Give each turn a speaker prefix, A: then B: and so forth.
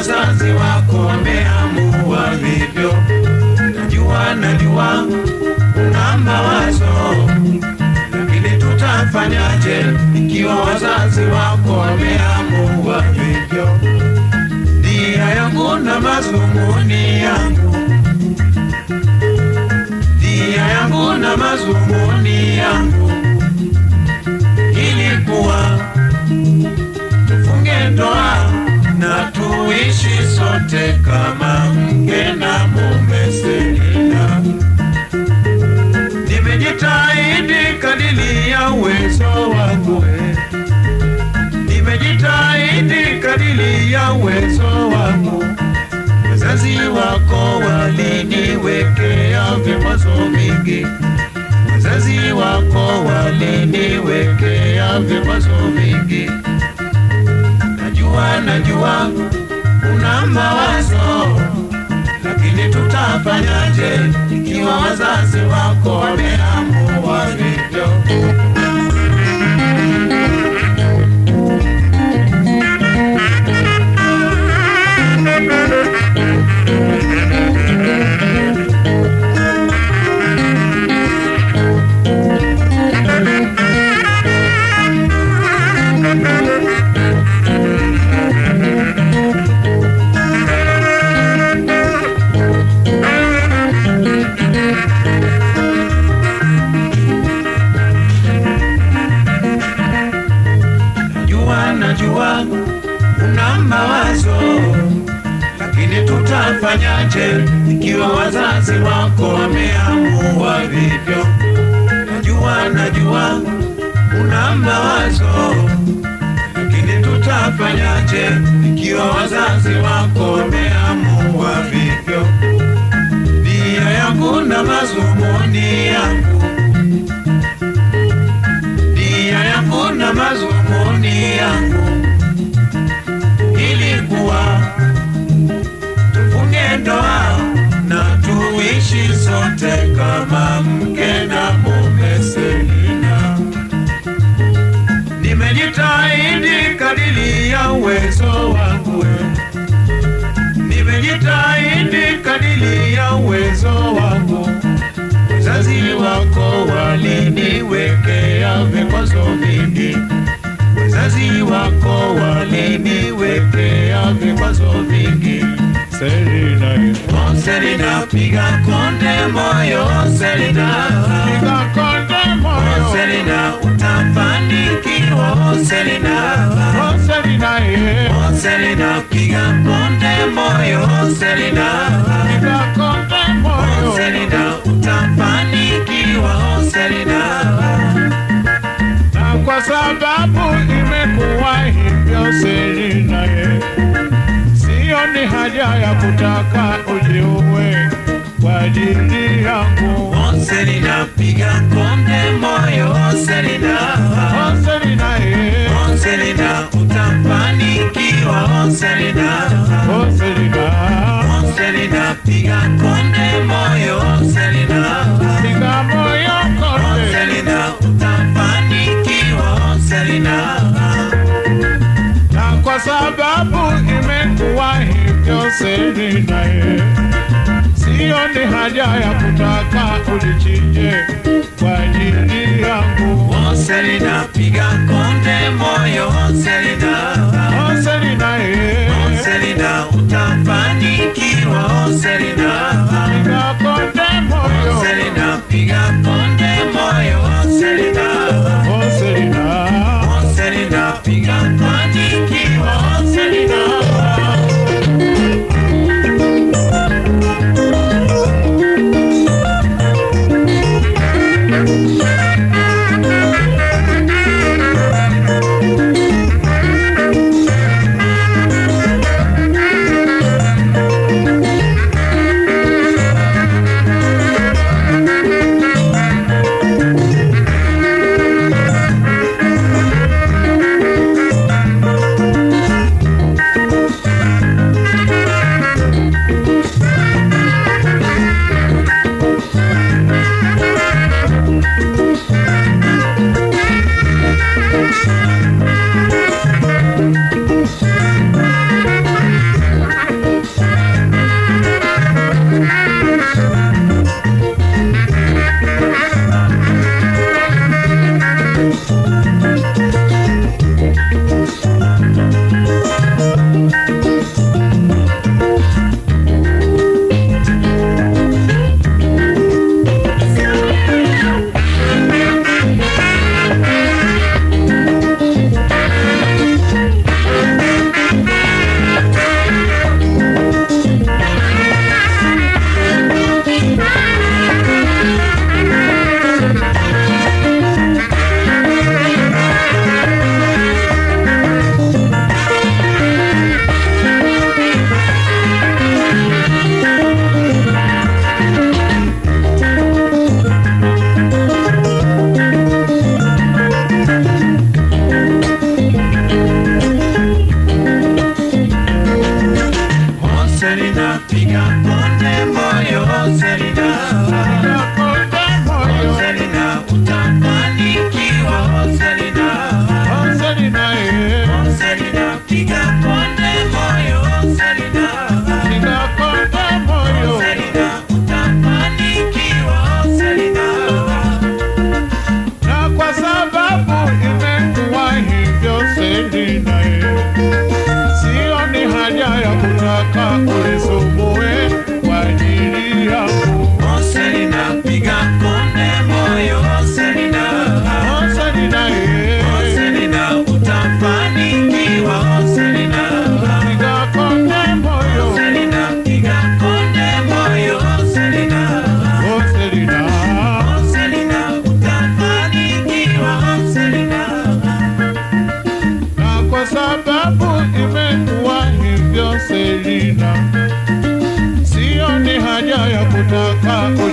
A: wazazi wako wameamua hivyo. Najua, najua una mawazo, lakini tutafanyaje ikiwa wazazi wako wameamua hivyo? Nia yangu na mazumuni yangu, nia yangu na mazumuni yangu ilikuwa tufunge ndoa na tuishi sote kama mke na mume. Selina, nimejitahidi kadili ya uwezo wangu, nimejitahidi kadili ya uwezo wangu. Wazazi wako waliniwekea vikwazo vingi, wazazi wako waliniwekea vikwazo vingi. Najua, najua una mawazo, lakini tutafanyaje ikiwa wazazi wako wameamua hivyo? Najua, najua una mawazo, lakini tutafanyaje ikiwa wazazi wako wameamua vivyo? Najua, najua una mawazo, lakini tutafanyaje ikiwa wazazi wako wameamua vivyo? Nia yangu na mazumuni yangu nia yangu na mazumuni yangu ilikuwa tufunge ndoa na tuishi sote kama mke na mume. Selina, nimejitahidi kadili ya uwezo wangu, nimejitahidi kadili ya uwezo wangu wazazi wako waliniwekea vikwazo vingi, wazazi wako waliniwekea vikwazo vingi.
B: Selina,
A: Oh, Selina, piga konde moyo Selina,
B: piga konde
A: oh,
B: moyo.
A: Selina, utafanikiwa oh, Selina,
B: Oh, Selina, yeah.
A: oh, Selina, piga konde moyo Selina,
B: Piga konde
A: oh,
B: moyo.
A: Selina, utafanikiwa oh, Selina.
B: Na kwa sababu imekuwa hivyo Selina, yeah. Sioni haja ya kutaka ujiue kwa ajili yangu.
A: Oh, Selina, piga konde moyo oh, Selina.
B: Oh, Selina, yeah.
A: Oh, Selina, utafanikiwa oh, Selina.
B: Oh, Selina,
A: Oh, Selina, piga konde moyo oh, Selina.
B: piga moyo
A: Oh,
B: konde.
A: Selina, utafanikiwa oh, Selina.
B: Na kwa sababu imekuwa hivyo Selina, yeah. Sioni haja ya kutaka ulichinje kwa ajili yangu.
A: Oh, Selina, piga konde moyo oh, Selina.
B: Oh, Selina, yeah.
A: Oh, Selina, utafanikiwa oh, Selina.
B: Piga konde moyo.
A: Selina, piga konde moyo oh, Selina.
B: Oh, Selina.
A: Oh, Selina, piga fanikiwa oh, Selina.
B: nataka